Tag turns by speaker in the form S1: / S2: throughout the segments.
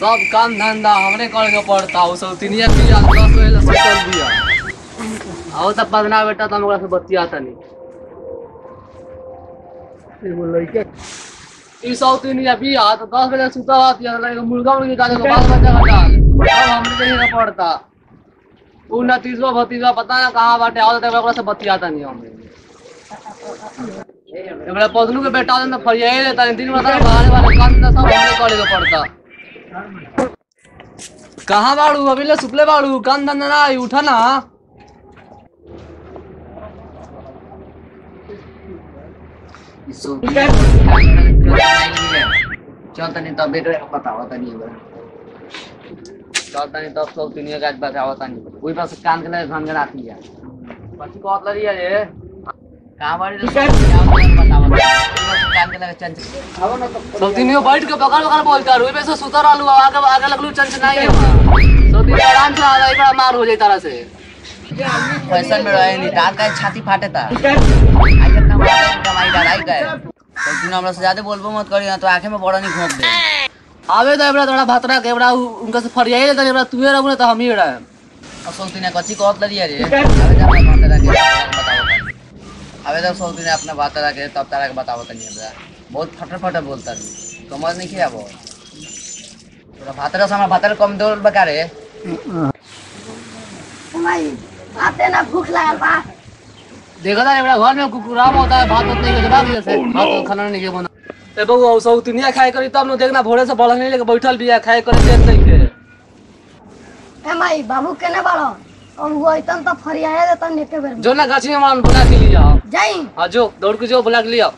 S1: सब काम धंधा हमरे करे के पड़ता हो सब तिनिया पिया दस वेला सुतल दिया आओ तब पगना बेटा तुम ओकरा से बतिया तनी
S2: एगो लइका
S1: ई सब तिनिया पिया तो दस बजे सुता रहती है लगे मुर्गा मुर्गी काटे को बाल बच्चा का डाल अब हमरे देखे के पड़ता उ ना तीसवा भतीजवा पता ना कहाँ बाटे आओ तब ओकरा से बतिया तनी हमरे एबरा पदलू के बेटा ने फरियाए ले तनी दिन बता बाहर वाले काम ना सब हमरे करे के पड़ता कहाँ बाड़ू अभी ले सुपले बाड़ू काम धंधा ना आई उठा ना
S3: चल तनी तब बेटर बताओ तनी एगो।
S1: चल तनी तब सब दुनिया का बताओ तनी ओई पास कान के लगे घन आती है पति कहत लरी है ये
S3: कहाँ बाड़ी रे? क्या बताओ तनी। कान के लगे चंचल
S1: सब दुनिया बैठ के बकल बकल बोलता रोई पे से सुतर रहलू आगे आगे लगलू चंच नहीं है सब दुनिया आराम से आ जाए बड़ा मार हो जाए तारा से
S3: फैशन में रहे नहीं दांत का छाती फाटे था आई अपना मारे कमाई डराई गए तो तू हमरा से ज्यादा बोलबो मत करी ना तो आंखें में बड़ा नहीं घोंप दे
S1: आवे तो एबरा थोड़ा भातरा के एबरा उ- उनका से फरियाई ले तनी एबरा तुए रहू ना तो हम ही रहे
S3: अब सोचती ना कच्ची कहत लड़ी रे अबे जब अपना बात रखे बताओ तनी अबे जब सोचती ना अपना बात रखे तब तारा के बताओ तनी हमरा बहुत फटर फटर बोलता नी समझ नहीं किया वो तोरा भातरा से हमरा भातरा कम दौड़ बका रे
S4: भाई आते ना भूख लागल बा
S1: देखा था एबरा घर में कुकुराम होता है भात होता नहीं के भाग से भात और खाना नहीं के बना ए बहू औ सब दुनिया खाए करी तब न देखना भोरे से बढ़ल नहीं लेके बैठल बिया खाए करे देख नहीं के
S4: ए माई बाबू केने बाड़ो और वो अइतन तो फरियाए देतन एके बेर में
S1: जो ना गाछी में मान बुला के लिया
S4: जाई
S1: हाँ जो दौड़ के जो बुला के लिया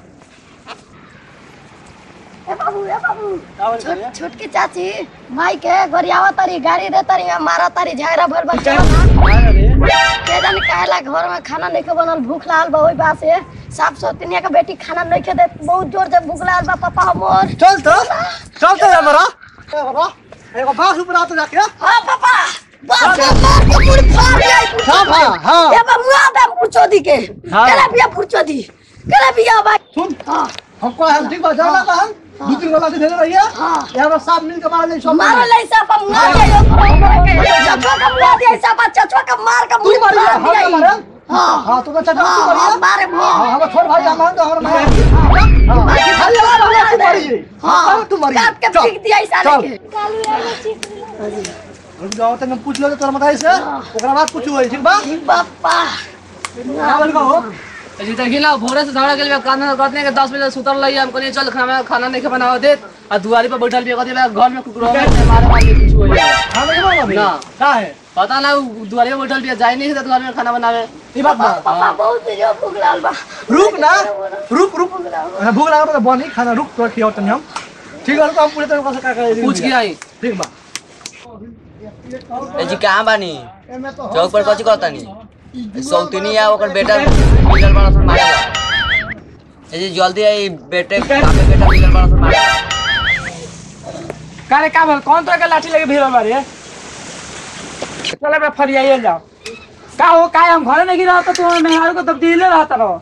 S4: ए बाबू ए बाबू छोट छोटकी चाची माई के गरियावा तारी गाड़ी दे तारी मारा तारी झगड़ा भर बच्चा के जाने काहेला घर में खाना नहीं के बनल भूख लागल बा ओई बात से साफ सोतनिया के बेटी खाना नहीं के दे बहुत जोर से भूख लागल बा पापा हमर
S2: चल तो चल तो हमरा हमरा एगो बास ऊपर आते जाके
S4: हां पापा बाप रे मार के मुड़ फाड़ जाई
S2: हां हां हां
S4: ए बा मुआ दे पूछो दी के
S2: हाँ।
S4: केला बिया पूछो दी केला बिया भाई
S2: सुन
S4: हां
S2: हमको हम ठीक बात जाना का हम दो तीन वाला से भेज रही है
S4: हाँ।
S2: यहाँ पर साफ मिल के मार ले सब
S4: मारो ले सा पा मुआ दे चचवा का मुआ दे सा पा चचवा का मार का
S2: तू
S4: मुड़
S2: मारी
S4: फाड़
S2: हां
S4: दिया
S2: मारे
S4: हां
S2: हां तो अच्छा तू
S4: हाँ,
S2: मारी
S4: हाँ, मारे मुआ
S2: हां हम छोड़ भाई हम तो हम मार हां खाली वाला तू मारी हां तू मारी
S4: काट के
S2: चल।
S4: फेंक दिया इस
S2: चल।
S4: के कालू यार ठीक
S2: हम जाओ तक हम पूछ लो तोर बताई से ओकरा बाद पूछू होई ठीक बा
S4: बापा
S2: हां बोल हो
S1: जी देखी ना भोरे से झगड़ा के लिए कान करने के दस बजे सुतर लगी हम कहलिए चल खाना खाना नहीं के बनाओ दे और दुआरी पर बैठल बिया कहते घर में कुकुर मारे मार के कुछ हो जाएगा
S2: हां नहीं बोल अभी
S1: ना।
S2: का है
S1: पता ना उ दुआरी पर बैठल बिया जाई नहीं घर में खाना बनावे
S2: ई बात बा
S4: पापा बहुत जो भूख लागल बा
S2: रुक ना रुक रुक भूख लगा तो बनी खाना रुक तो खियाओ तनी हम ठीक है रुक हम पूरे तरह से का कर
S1: पूछ के आई
S2: ठीक बा
S3: ए जी कहाँ बानी
S2: एमे तो
S3: चौक पर कथी कहतानी सौतनी आ ओकर बेटा मिलल बड़ा सन मारेला ए जी जल्दी आई बेटे बापे बेटा मिलल बड़ा सन मारेला
S5: कारे का बोल कौन तरह के लाठी लेके भीड़ बारे चले बे फरियाइए जाओ का हो का हम घरे नहीं गिरा तो तू मेहरारू को तब्दीले रहता रहो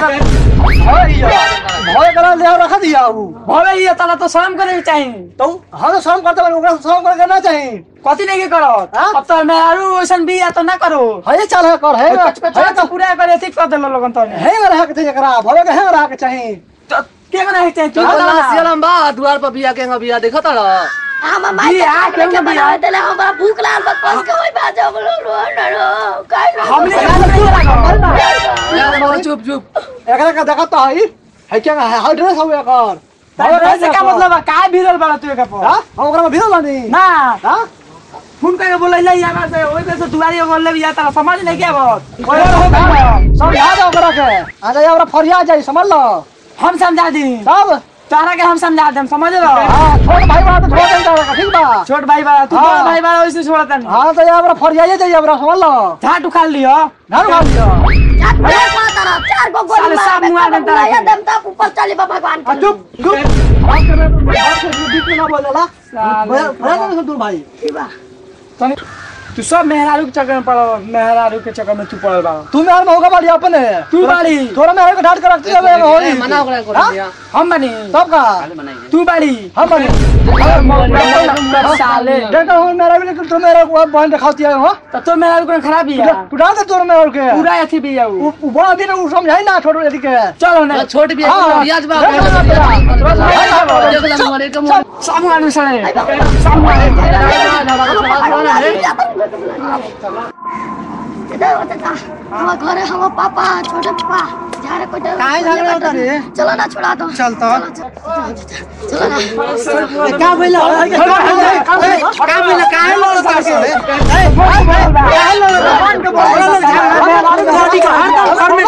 S2: भय करा ले रखा दिया उ
S5: भले ये तला तो शर्म करे के चाहिए
S2: तो हम तो शर्म करते बानी ओकरा से शर्म करे ना चाहिए
S5: कथी नहीं के करो
S2: हाँ?
S5: अब तो मेहरारू वैसन भी या तो ना करो
S2: है चल है कर है
S5: कच कच
S2: है
S5: तो पूरा करे ठीक कर देलो लोगन तो ने
S2: है रहा के चाहिए करा भवे के है रहा के चाहिए
S5: तो के कना है चाहिए तू
S1: तू
S5: बता ना।
S1: सियालम बा दुआर पर बिया के बिया देखा तारा
S4: हम माई
S5: जी,
S4: के
S5: आ,
S4: खाना के
S5: केहू भी
S4: बनावे
S5: आ।
S4: देले हमरा भूख लागल बा कस के ओइ बाजा बोलो रो रो रो काई रो
S5: हमने के नहीं लगा
S1: यार मोर चुप चुप
S2: एकरा का देखा तो है है क्या है हाउ ड्रेस हो एकर भवे के
S5: से का मतलब है का भीड़ल बड़ा तू का
S2: हां हम ओकरा में भिड़ल बानी
S5: ना
S2: हां
S5: फोन करके बोले ले यहाँ से ओई पे से दुआरी बोल ले या तारा समझ नहीं क्या बात
S2: ओए हो गया समझा दो ओकरा के आ जाए ओकरा फरिया जाई समझ लो
S5: हम समझा दी
S2: तब
S5: तारा के हम समझा देम समझ लो
S2: हां छोट भाई बा तो छोड़ दे तारा ठीक बा
S5: छोट भाई बड़ा तू
S2: हाँ।
S5: बड़ा भाई बड़ा वैसे छोड़ता नहीं
S2: हां तो ये ओकरा फरिया जाई ओकरा समझ लो
S5: झाट उखाड़ लियो
S2: घर खा लियो
S4: चार पांच तारा चार गो गोली
S5: साले सब
S4: मार
S5: मुआ देम तारा के।
S4: दम ता ऊपर चली बा भगवान
S2: आ
S4: के
S2: चुप चुप बात कर बात कर बीच में ना बोलला
S5: साले
S2: भैया भैया दूर भाई
S4: ठीक बा
S5: तनी तू सब मेहरारू के चक्कर में पड़ल मेहरारू के चक्कर में तू पड़ल बा
S2: तू मेहर मौका बाड़ी अपने
S5: तू बाड़ी
S2: तोरा मेहर को ढाट के रखती है होई
S1: मना ओकरा कर
S2: हाँ?
S1: दिया
S5: हम बनी
S2: तब का
S5: तू बाड़ी
S2: हम बनी
S5: साले
S2: देखो हूं मेरा भी लेकिन तू मेरा को बहन दिखाती है हो
S5: तो तो मेहरारू को खराब ही है
S2: तू डाल दे तोर मेहर के
S5: पूरा अथी भी है
S2: उ उ बड़ा दिन उ समझाई ना छोड़ यदि के
S5: चलो ना
S1: छोट भी
S2: हाँ,
S1: रियाज बा
S2: देखो ना तेरा।
S1: देख ला मोरे के
S5: सामू आने साले
S4: हम घरे हम पापा छोटे पापा जा रे कोई
S2: काहे झगड़ा होता रे?
S4: चलो ना छोड़ा दो
S2: चल तो।
S4: चलो ना
S2: का भइला का भइला काहे लड़ करके काहे लड़ बहन के बड़ा लोग झगड़ा का हरदम घर में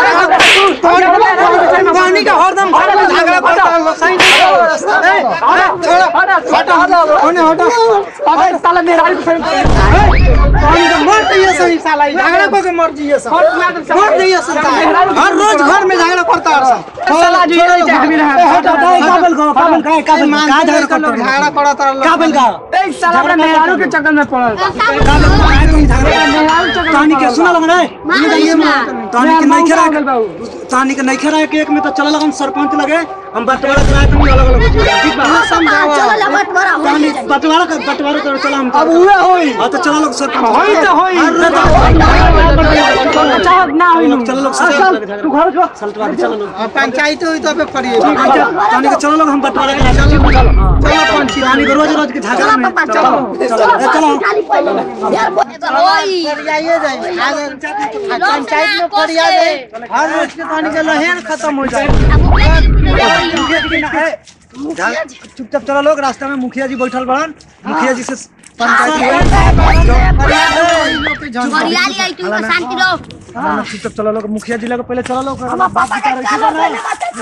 S2: पानी का हरदम घर में झगड़ा करता है सही नहीं छोड़ा हटा हटा ओने हटा
S5: अबे साला मेहरारू को
S2: पानी का मर जाइए सही साला ई झगड़ा को के मर जाइए सब मर जाइए सब हर रोज घर में झगड़ा करता है
S5: साला जो ये चाह भी रहा
S2: हटा हटा काबल का काबल का काबल का झगड़ा करता झगड़ा करता है काबल का
S5: एक साला अपने मेहरारू के चक्कर में पड़ल मेहरारू चक्कर
S2: तानी के सुना लगा ना तानी के नहीं खेरा
S5: गल बाबू
S2: तानी के नहीं खेरा के एक में तो चला लगन सरपंच लगे हम बंटवारा कराए तुम अलग अलग हो जाएगा ठीक बा
S4: समझाओ चलो ना मत बड़ा हो
S2: तानी बंटवारा का बंटवारा करो चला हम अब हुए होई हां तो चला लोग सरपंच
S5: होई तो होई चाहत ना होई नु
S2: चलो लोग सरपंच तू घर को सल्टवा चलो लोग पंचायत हुई तो पे करिए तानी के चलो लोग हम बंटवारा कराए चलो चलो पंची तानी के रोज रोज के झगड़ा में
S4: पापा
S2: चलो
S4: चलो
S2: चलो चलो
S4: खाली पहले यार ओई
S2: फरियाइए जाए पंचायत में फरिया दे हर रोज के पानी के लहर खत्म हो जाए चुपचाप चलो लोग रास्ता में मुखिया जी बैठल बड़न मुखिया जी से पंचायत
S4: हरियाली आई तू शांति रहो
S2: में चुपचाप चलो लोग मुखिया जी लगे पहले चलो लोग
S4: पापा का चलो पहले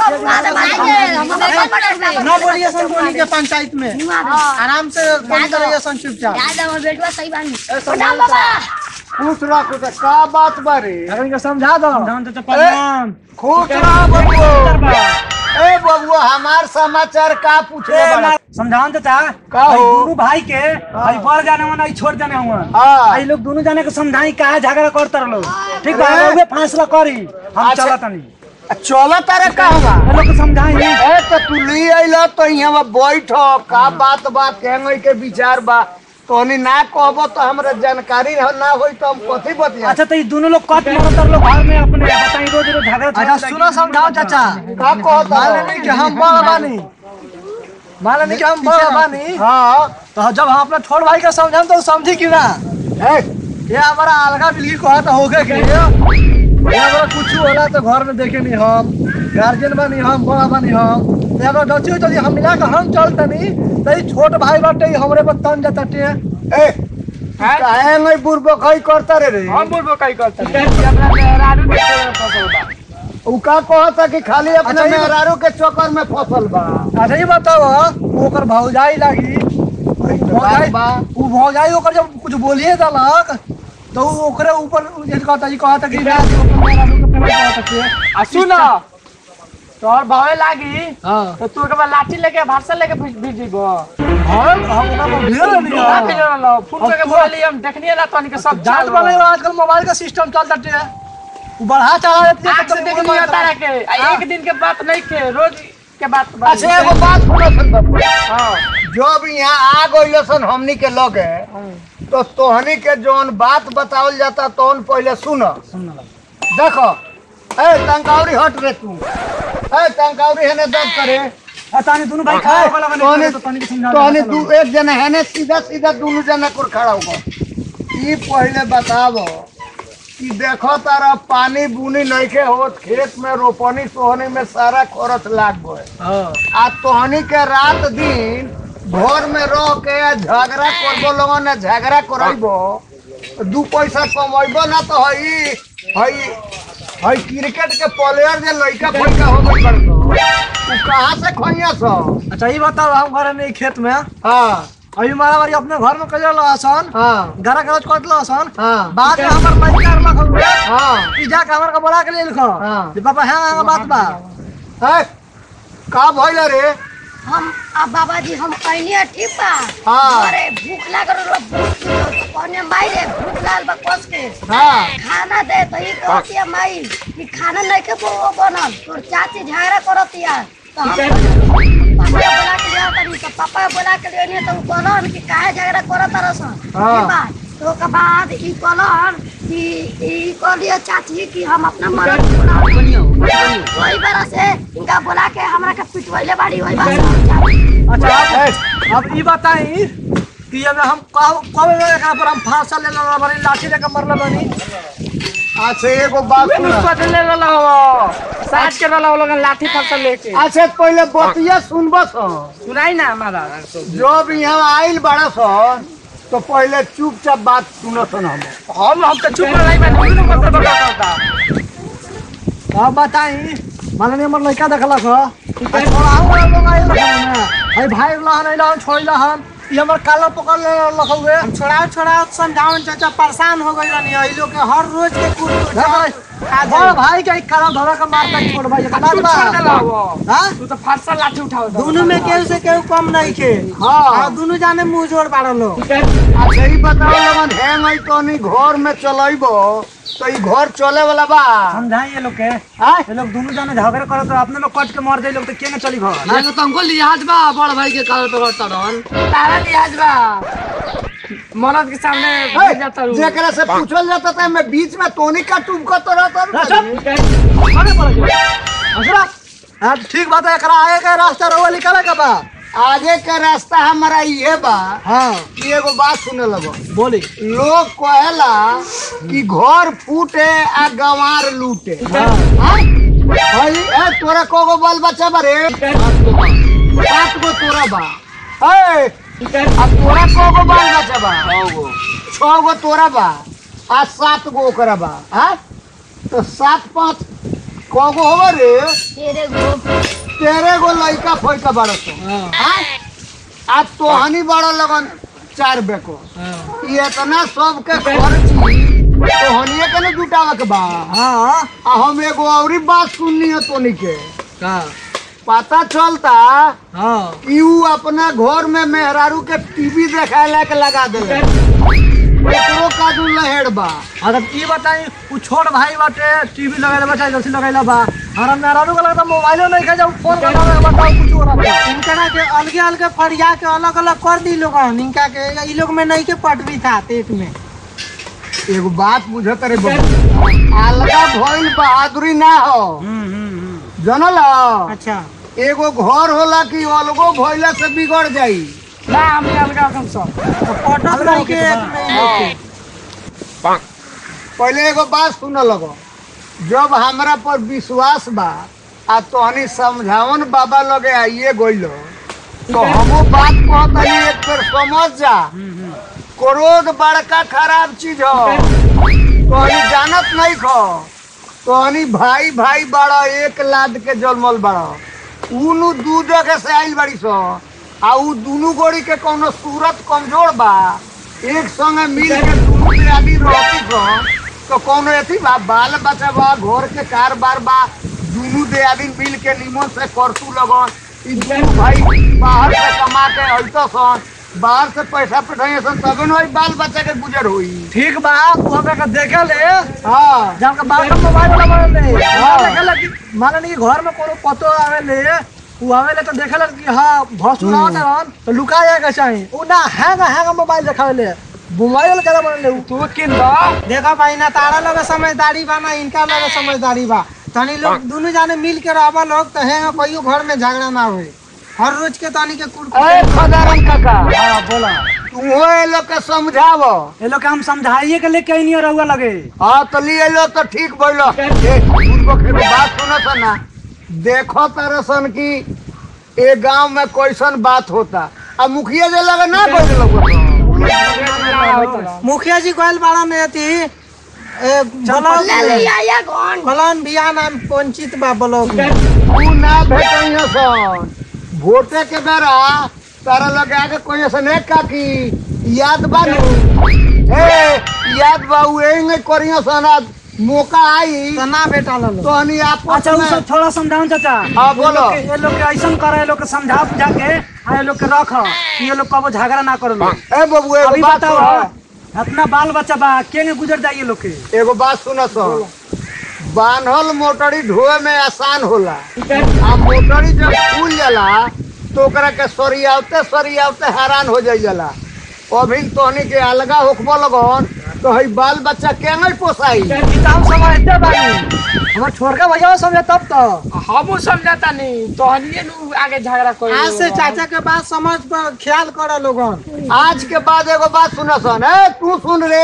S4: मत सब
S2: ना बोलिए सन बोली के पंचायत में आराम से फोन करिए सन चुपचाप
S4: याद हमर बेटवा सही बानी प्रणाम बाबा
S2: खुश रखो तो का बात बारे अगर इनका समझा दो समझा तो प्रणाम खुश रहो बबुआ ए बबुआ हमार समाचार का पूछे समझान तो था का हो दोनों भाई के आई बढ़ जाने वाला आई छोड़ जाने हुआ हां आई लोग दोनों जाने के समझाई का झगड़ा करता रहो ठीक बा वे फैसला करी हम चलत नहीं
S6: चलो तारे का होगा
S2: लोग के समझाई
S6: ए तो तू ली अइला तो यहाँ बैठ का बात बा केंगई के विचार बा तोनी ना कहबो तो हमरा जानकारी ना होई तो हम कथी बतिया
S2: अच्छा तो ये दोनों लोग कट मारत लोग घर में अपने बताई रोज रोज झगड़ा अच्छा सुनो समझाओ चाचा
S6: का कहता
S2: मान लेनी कि हम बड़ा बानी मान लेनी कि हम बड़ा बानी
S6: हाँ
S2: तो जब हम अपना छोट भाई का समझाम तो समझी कि ना
S6: ए,
S2: ये हमारा अलगा बिल्ली को तो होके के ये हमारा कुछ होला तो घर में देखे नहीं हम गार्जियन बनी हम बड़ा बनी हम तो अगर दची तो हम मिला के हम चलतनी तो ये छोट भाई बाटे ये हमरे पर तन जाते
S6: ए, काहे नहीं बुरबकई करता रे रे
S5: हम बोलबो कई करता हमरा मेहरारू के चक्कर में फंसल बा
S6: उ का कहता कि खाली अपने
S2: अच्छा, ये-
S6: मेहरारू के चक्कर में फसल बा
S2: अच्छा ये बताओ ओकर भौजाई लागी भौजाई
S6: बा
S2: उ भौजाई ओकर जब कुछ बोलिए दलक तो उ ओकरे ऊपर जे कहता जी कहता कि रात को अपन मेरा लोग के पेमेंट कहता कि
S5: आ सुन तोहर भावे लागी
S2: हां
S5: तो तू के बाद लाठी लेके भाषा लेके भेज भेज दीबो
S2: हम हम ओकरा पर ढेर नहीं
S5: ना भेज लो फोन करके बोली हम देखनिए ना तनी के सब
S2: जात
S5: चाल
S2: वाले आजकल मोबाइल का सिस्टम चलता है उ बढ़ा चढ़ा देती
S5: आग से देख लिया तारा के आ एक दिन के बात नहीं के रोज के बात बा
S6: अच्छा एगो बात सुनो सन बाबू जब यहाँ आ गइल सन हमनी के लगे तो तोहनी के जौन बात बतावल जाता तौन पहले सुन देखो ए टंकावरी हट रे तू ए टंकावरी हेने दब करे
S2: तानी दोनों भाई खाए वाला बने
S6: तोहनी
S2: तो तानी के समझा
S6: तोहनी दू एक जना हेने सीधा सीधा दोनों जना को खड़ा होगा ई पहले बतावो कि देखो तारा पानी बुनी नइखे होत खेत में रोपनी सोहनी में सारा खरच लाग गए
S2: हां
S6: आ तोहनी के रात दिन घर में रह के झगड़ा करबो लोगन ने झगड़ा करबो दू पैसा कमैबो ना तो हई हई हई क्रिकेट के प्लेयर जे लइका फइका हो गइल बड़ो उ कहां से खइया सो
S2: अच्छा ये बताओ हम घर में खेत में
S6: हां
S2: अभी मारा मारी अपने घर में कजल आसन
S6: हां
S2: घर गलत कर लो आसन
S6: हां
S2: बाद में हमर लड़का रख हुए
S6: हां
S2: ई जाके हमर के बोला के ले लिखो
S6: हाँ।
S2: जे पापा हां हां बात बा
S6: है का भइल रे
S4: हम अब बाबा जी हम कहनी ठीक बा
S6: हाँ।
S4: अरे भूख लागल रहा भूख कहने माई रे भूख लागल बा कस के
S6: हाँ
S4: खाना दे तो ई कहतिया माई कि खाना नहीं के वो बनल तोर चाची झगड़ा करतिया तो हम पापा के बोला के लिया तनी तो पापा के बोला के लिया तो उ कहलन कि काहे झगड़ा करत रसन
S6: हाँ।
S4: ई बात तो के बाद ई कहलन कि ई कहलिए चाची कि हम अपना मरद छोड़ा वही बार से इनका बोला के हमरा के पिटवैले बाड़ी वही बार से
S2: अच्छा अब अब ई बताई कि अब हम कब कब एकरा पर हम फांसा ले लेला बानी लाठी लेके मरले बानी
S6: अच्छा एगो बात सुना
S5: बदले रहला हो साथ के रहला लोग लाठी फसल लेके
S6: अच्छा पहले बतिया सुनबस
S5: सुनाई ना हमारा
S6: जब यहाँ आइल बड़ा सन तो पहले चुपचाप बात सुनत हम
S5: हम हम तो चुप रही मैं नहीं बता बता करता
S2: अब बताई माने हमर लड़का देखलक ह आ छोड़ाऊ वाला लोग आइल रहन ना भाई भाई लहन आइल छोड़ला हम ई हमर काला पकड़ ले लखौए
S7: हम छोड़ाओ छोड़ाओ समझाओ चाचा परेशान हो गई रानी ई लोग के हर रोज के कुछ
S2: बड़ भाई के काला धरा के मार के छोड़ भाई का बात
S5: तू
S2: बा
S5: छोड़ देला हो
S2: हां
S5: तू तो फारसा लाठी उठाओ
S7: दोनों में केहू से केहू कम नहीं के
S6: हाँ
S7: हाँ दोनों जाने मुंह जोड़ बाड़ लो
S6: अच्छा ही बताओ लगन हैंग आई तो नहीं घर में चलैबो तो ई घर चले वाला बा
S2: समझाई ये लोग के
S6: हाँ
S2: ये लोग दोनों जाने झगड़ा करत रहे, अपने लोग कट के मर जाए लोग तो के न चली घर
S1: ये तो हमको लिहाज बा बड़ भाई के काल पे करता रहन
S5: तारा लिहाज बा मरद के सामने
S6: है,
S5: गिर जाता रू
S6: जेकरा से पूछल जाता था मैं बीच में तोनी का टुमको तो रहता
S2: अरे पड़ गया हसरा हां ठीक बात है एकरा आए के रास्ता रहुआ निकाले का बा
S6: आगे का रास्ता हमारा ये बा
S2: हां
S6: कि एगो बात सुने लगो
S2: बोली
S6: लोग कहेला कि घर फूटे आ गंवार लूटे
S2: हां
S6: हाँ? भाई ए तोरा कोगो बाल बच्चा बा रे सात गो तोरा बा ए आ तोरा कोगो बाल बच्चा बा छह गो तोरा बा आ सात गो ओकरा बा हाँ तो सात पाँच कगो होगा रे
S4: तेरे गो
S6: तेरे गो लड़का फैका बड़ा तो हाँ? आ तोहनी बड़ा लगन चार बेको ये इतना सबके खर्ची तोहनिए के न जुटावे के बा
S2: हां
S6: आ हम एगो औरी बात सुननी है तोनी के
S2: का
S6: पता चलता
S2: हां
S6: कि ऊ अपना घर में मेहरारू के टीवी देखाए के लगा देले ओकरो काजू लहेड़ बा
S2: अगर ई बताई उ छोट भाई बाटे टीवी लगाइला बच्चा जल्दी लगाइला बा हमारा मेहरारू का लगता मोबाइलो नहीं खा जाऊ फोन करना बताओ कुछ हो रहा है
S7: इनकरा के अलगे अलगे फरिया के अलग अलग कर दी लोग इनका के ई लोग में नहीं के पटवी था पेट में
S6: एगो बात बुझत रे बबू अलगा भइल बहादुरी ना हो जनल
S7: अच्छा
S6: एगो घर होला कि अलगो भइला से बिगड़ जाई
S5: ना हम अलगा हम सब
S7: तो पटत नहीं के एक में ई लोग के।
S6: पहले एगो बात सुन लगो जब हमरा पर विश्वास बा आ तोहनी समझावन बाबा लगे आइए गइलो तो हमो बात कहतनी एक बेर समझ जा क्रोध बड़का खराब चीज हो तोहनी जानत नहीं खो तोहनी भाई भाई बड़ा एक लाद के जलमल बड़ा उनु दू जगह से आइल बड़ी सो आ उ दुनु गोड़ी के कोनो सूरत कमजोर बा एक संगे मिल के दुनु के आदमी रहती सो तो कोनो एथी बा बाल बच्चा बा घर के कारोबार बा दुनु दे आदमी मिल के निमन से करतू लगन ई दुनु भाई बाहर से कमा के अइतो सन बाहर से पैसा पठाइए सन तबे न ओई बाल बच्चा के गुजर होई
S2: ठीक बा तू हमरा का देखे ले
S6: हाँ
S2: जब के बाप का मोबाइल वाला बन ले देखे ले कि मान ली घर में कोनो पतो आवे ले उ आवे ले तो देखे ले कि हां भसुर आवत रहन तो लुका जाए के चाहिए उ ना हैंग हैंग मोबाइल देखावे ले मोबाइल के बन ले उ
S5: तू किन दो
S7: देखा भाई ना तारा लगे समझदारी बा ना इनका लगे समझदारी बा तनी लोग दोनों जाने मिल के रहबा लोग तो है कोई घर में झगड़ा ना होए हर रोज के तनी के कुड़
S6: ए खदारम काका
S2: हां बोला
S6: तू ए लोग के समझावो
S2: ये लोग के हम समझाइए के लेके नहीं रहुआ लगे
S6: हाँ तो लिए लो तो ठीक बोलो ए, पूर्वक एगो बात सुनो तो ना देखो तारे सन की ए गांव में कैसन बात होता अब मुखिया जे लगे ना कोई लोग
S7: मुखिया जी कहल बाड़ा ने थी ए, ब्लॉक
S4: ले लिया या कौन
S7: फलान बिया नाम पंचित बा ब्लॉक में
S6: तू ना भेटइयो सन वोटे के बेरा तारा लगे आके कोई सन एक काकी याद बा नु ए याद बा उ एंगे करियो सन आज मौका आई
S7: तो ना बेटा लो
S6: तो हनी आपस
S2: अच्छा उ
S6: में
S2: सब थोड़ा समझाऊं चाचा
S6: हाँ, बोलो।
S2: ये लोग के- ये लोग के ऐसन करे ये लोग के समझा बुझा के आ ये लोग के रख कि ये लोग कबो झगड़ा ना करो लोग।
S6: ए बबू एगो
S2: अभी
S6: बात
S2: बताओ
S6: सुनो
S2: अपना बाल बच्चा बा केंगे गुजर जाइए लोग के
S6: एगो बात सुनो सो बान्हल मोटरी ढोए में आसान होला आ मोटरी जब खुल जाला तो ओकरा के सरियावते सरियावते हैरान हो जाई जाला अभी तोहनी के अलगा होखबो लगन तो हई बाल बच्चा केंगे पोसाई
S2: किताब समझते बानी हमर छोड़ के भैया समझे तब तो
S5: हम समझाता नहीं तो हनिए नु आगे झगड़ा कर
S7: आज से चाचा के बात समझ पर ख्याल करो लोगन
S6: आज के बाद एगो बात सुनो सन ए तू सुन रे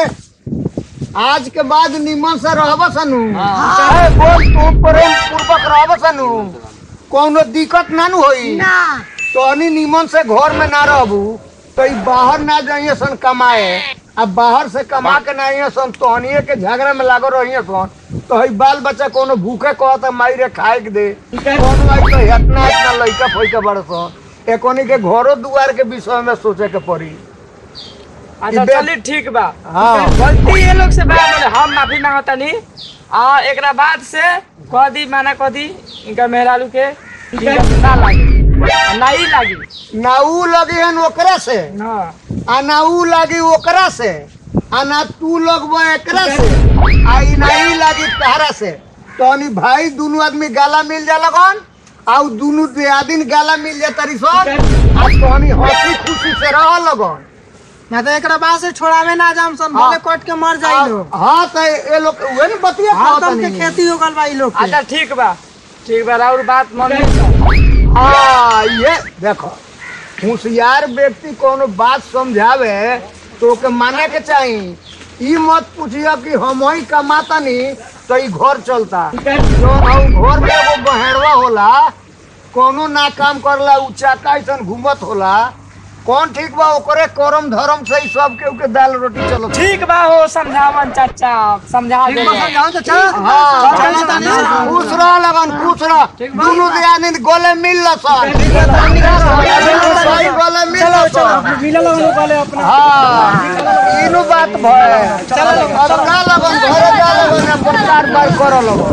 S6: आज के बाद निमन से रहब सनु ए, बोल तू प्रेम पूर्वक रहब सनु कोनो दिक्कत ना नु होई
S4: ना
S6: तोहनी निमन से घर में ना रहबू तो ई बाहर ना जाइए सन कमाए अब बाहर से कमा के ना आइए सन तोहनिए के झगड़ा में लागो रहिए सन तो हई बाल बच्चा कोनो भूखे कहता माई रे खाए के दे कोनो आई तो इतना इतना लइका फइका बड़ सन एकोनी के घरो दुआर के विषय में सोचे के पड़ी
S5: अच्छा
S6: ई बे-
S5: चलिए ठीक बा
S6: हाँ
S5: गलती ये लोग से बा बोले हम माफी मांगता नहीं आ एकरा बाद से कह दी माना कह दी इनका मेहरारू के इनका ना लागी आ ना ही लागी
S6: ना ऊ लगी हन ओकरा से
S5: हाँ
S6: आ ना ऊ लागी ओकरा से आ ना तू लगबो एकरा से आ ई नहीं लागी तहरा से तोनी भाई दोनों आदमी गाला मिल जा लगन आ ऊ दोनों दियादिन गाला मिल जा तरी सन आ तोनी हंसी खुशी से रह लगन
S7: ना तो एकरा बाद से छोड़ावे ना जाम सन भले कट के मर जाई लोग
S6: हाँ तो ये लोग उहे न बतिया
S7: हर
S6: कहत
S7: दम के
S6: नहीं
S7: खेती हो गल बा ई लोग के
S5: अच्छा ठीक बा ठीक बा और बात मन में
S6: हाँ ये देखो होशियार व्यक्ति कोनो बात समझावे तो ओके माने के चाही ई मत पूछिए कि हम ही कमाता नहीं तो ई घर चलता जो हम घर में एगो बहेड़वा होला कोनो ना काम करला उ चाका ऐसन घूमत होला कौन ठीक बा ओकरे करम धर्म से ही सब के उके दाल रोटी चलो
S5: ठीक बा हो समझावन चाचा समझा दे
S2: समझाऊं चाचा
S6: हाँ
S2: चलो तानी से।
S6: खुश रह लगन खुश रह दोनों दियानी गोले मिल ल सन सही गोले मिल ल सन
S2: मिलल हम लोग वाले अपना
S6: हाँ इनु बात भय अब ना लगन घरे जा लगन प्रचार बाय कर लगन